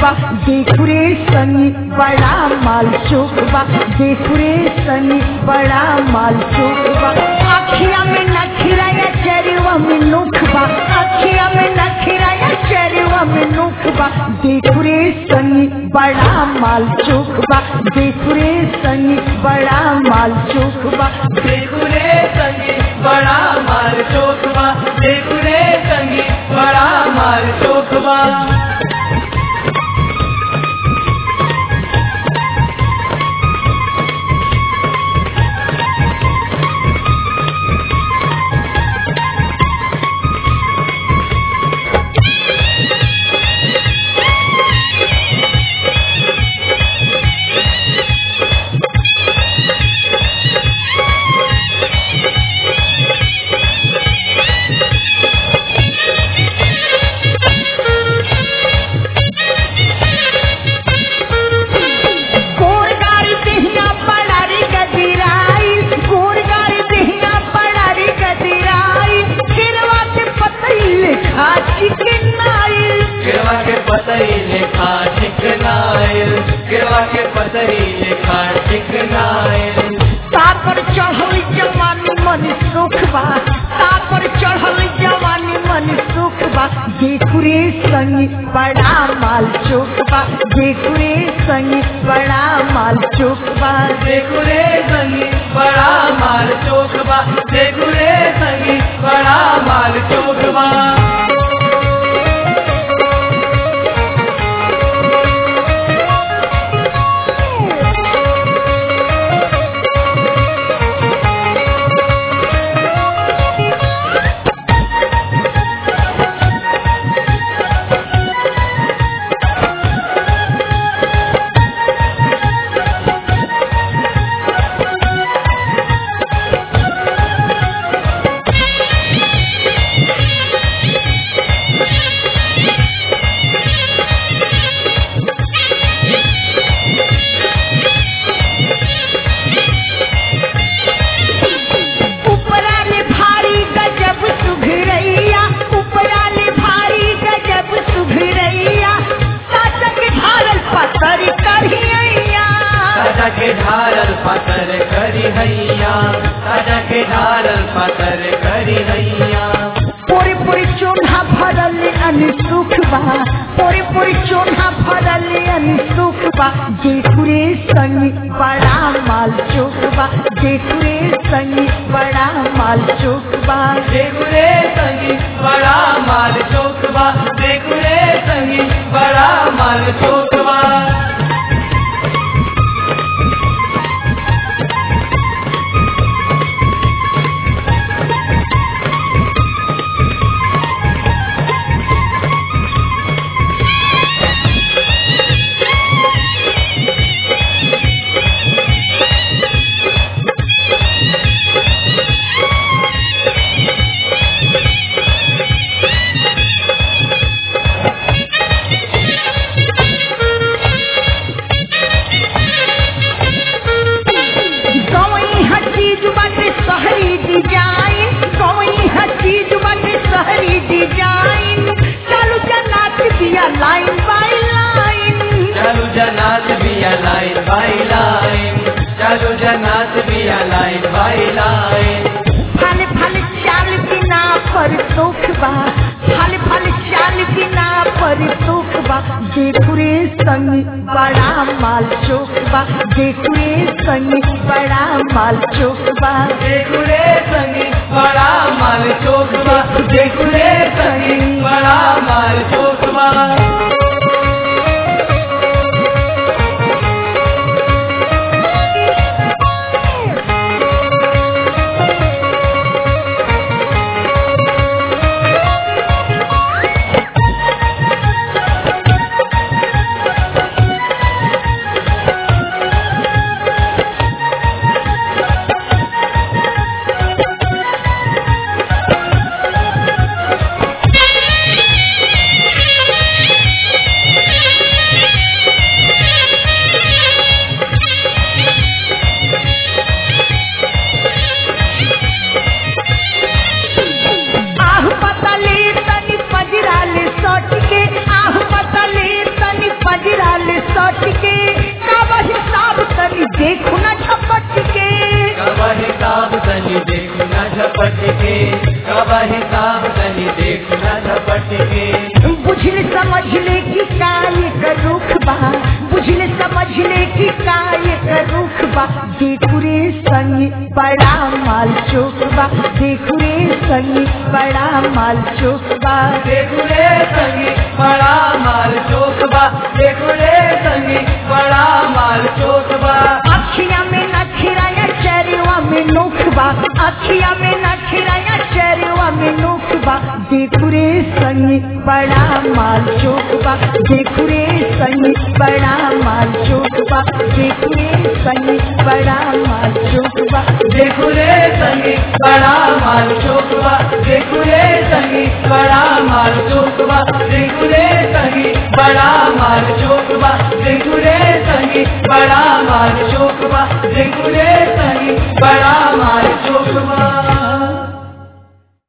बा देखुरे सनी बड़ा माल चोक बा देखुरे सनी बड़ा माल चोक बा अखिया में नखिरा या चरवा में नुख बा अखिया में नखिरा या चरवा में नुख बा देखुरे सनी बड़ा माल चोक बा देखुरे सनी बड़ा माल चोक बा देखुरे संगी बड़ा मार चोकवा देखुरे संगी बड़ा मार चोकवा गोरगारी देहिया पड़ारी गदिराई गोरगारी देहिया पड़ारी गदिराई गिरवा के पतैले खा चिकनाई गिरवा के पतई लेखा चिकनाइल गिरवा के पतई लेखा चिकनाइल तापर चढ़ल जवानी मन सुख बा तापर चढ़ल जवानी मन सुख बा देखुरे संग बड़ा माल चोक बा देखुरे संग बड़ा माल चोक बा देखुरे संगी बड़ा मार चोकवा देखुरे संगी बड़ा मार चोकवा उपरा ने भारी गजब सुघरैया उपरा ने भारी गजब सुघरैया साचक ढारल पत्थर करियैया राजा के ढारल पतर करी हैया राजा के ढारल पतर करी हैया पोरे पोरे चोन्हा भरल अनसुख बा पोरे पोरे चोन्हा भरल अनसुख बा देखुरे संग बड़ा माल चोक बा देखुरे संग बड़ा माल चोक बा देखुरे संगी बड़ा माल चोकवा देखुरे संगी बड़ा माल चोकवा गवई हर चीज बाटे शहरी डिजाइन गवई हर चीज बाटे शहरी डिजाइन चालू जनात दिया लाइन बाय लाइन चालू जनात बिया लाइन बाई लाइन चालू जनात बिया लाइन बाई लाइन फल फल चाल बिना पर सुख बा फल फल चाल बिना पर सुख बा देखुरे संग बड़ा माल चोक बा देखुरे संग बड़ा माल चोक बा देखुरे संगी बड़ा माल चोकवा देखुरे संगी बड़ा माल चोकवा समझ ले कि काय का रुख बा बुझले समझ ले कि काय का रुख बा देखू रे संग बड़ा माल चोक बा देखू रे संग बड़ा माल चोक बा देखुरे संगी बड़ा माल चोकबा देखुरे संगी बड़ा माल चोकबा अखिया में नखिराया चरवा में नोखबा अखिया में नखिराया चरवा में नोखबा देखू रे संग बड़ा माल चोकबा देखू रे संग बड़ा माल चोकबा देखू रे संग बड़ा माल चोकबा देखुरे संगी बड़ा माल चोकबा देखुरे संगी बड़ा माल चोकबा देखुरे संगी बड़ा माल चोकबा देखुरे संगी बड़ा माल चोकबा देखुरे संगी बड़ा माल चोकबा